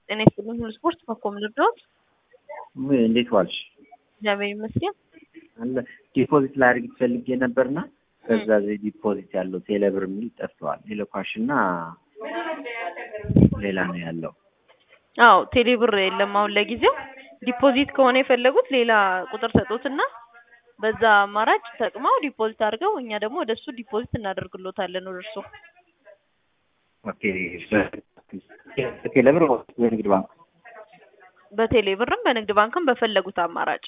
ጤና ይስጥልኝ። ሁሉ ስፖርት በኮም ልርዳዎት? እንዴት ዋልሽ? እግዚአብሔር ይመስገን። አለ ዲፖዚት ላድርግ ፈልጌ ነበርና ከዛ እዚህ ዲፖዚት ያለው ቴሌብር የሚል ጠፍተዋል። ቴሌኳሽ እና ሌላ ነው ያለው። አዎ ቴሌብር የለም አሁን ለጊዜው። ዲፖዚት ከሆነ የፈለጉት ሌላ ቁጥር ሰጡትና በዛ አማራጭ ተጠቅመው ዲፖዚት አድርገው እኛ ደግሞ ወደ እሱ ዲፖዚት እናደርግሎታለን ወደ እርሶ። ኦኬ ቴሌብር በንግድ ባንክ በቴሌ ብርም በንግድ ባንክም በፈለጉት አማራጭ።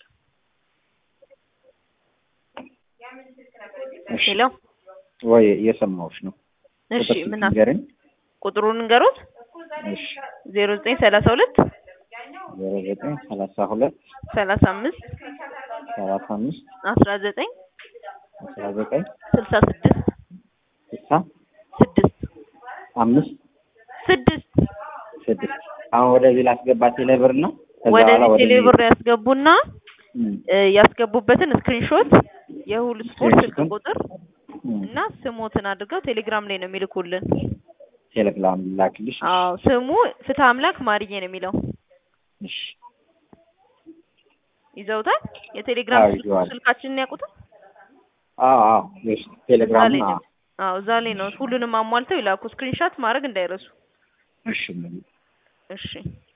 እሺ ሄሎ ወይ እየሰማሁሽ ነው። እሺ ቁጥር ምን ንገረኝ። ቁጥሩን እንገሩት። እሺ ዜሮ ዘጠኝ ሰላሳ ሁለት ዜሮ ዘጠኝ ሰላሳ ሁለት ሰላሳ አምስት ሰላሳ አምስት አስራ ዘጠኝ አስራ ዘጠኝ ስልሳ ስድስት ስልሳ ስድስት አምስት ስድስት ስድስት አሁን ወደዚህ ላስገባ ቴሌብር ነው። ከዛ ወደ በኋላ ቴሌ ብር ያስገቡና እም፣ እ፣ ያስገቡበትን ስክሪንሾት የሁሉ ስፖርት ስልክ ስክሪንሾቱን? ቁጥር እም፣ እና ስሞትን አድርገው ቴሌግራም ላይ ነው የሚልኩልን። ቴሌግራም ላክልሽ። አዎ ስሙ ፍትህ አምላክ ማርዬ ነው የሚለው። እሺ ይዘውታል። የቴሌግራም አዎ፣ ስልክ- ይዘዋል። ስልካችንን ያውቁታል። አዎ አዎ እሺ እዛ ቴሌግራም ላይ ነው። ነው። አዎ እዛ ላይ ነው። ሁሉንም አሟልተው ይላኩ። ስክሪንሻት ማድረግ እንዳይረሱ። እሺ ምን እሺ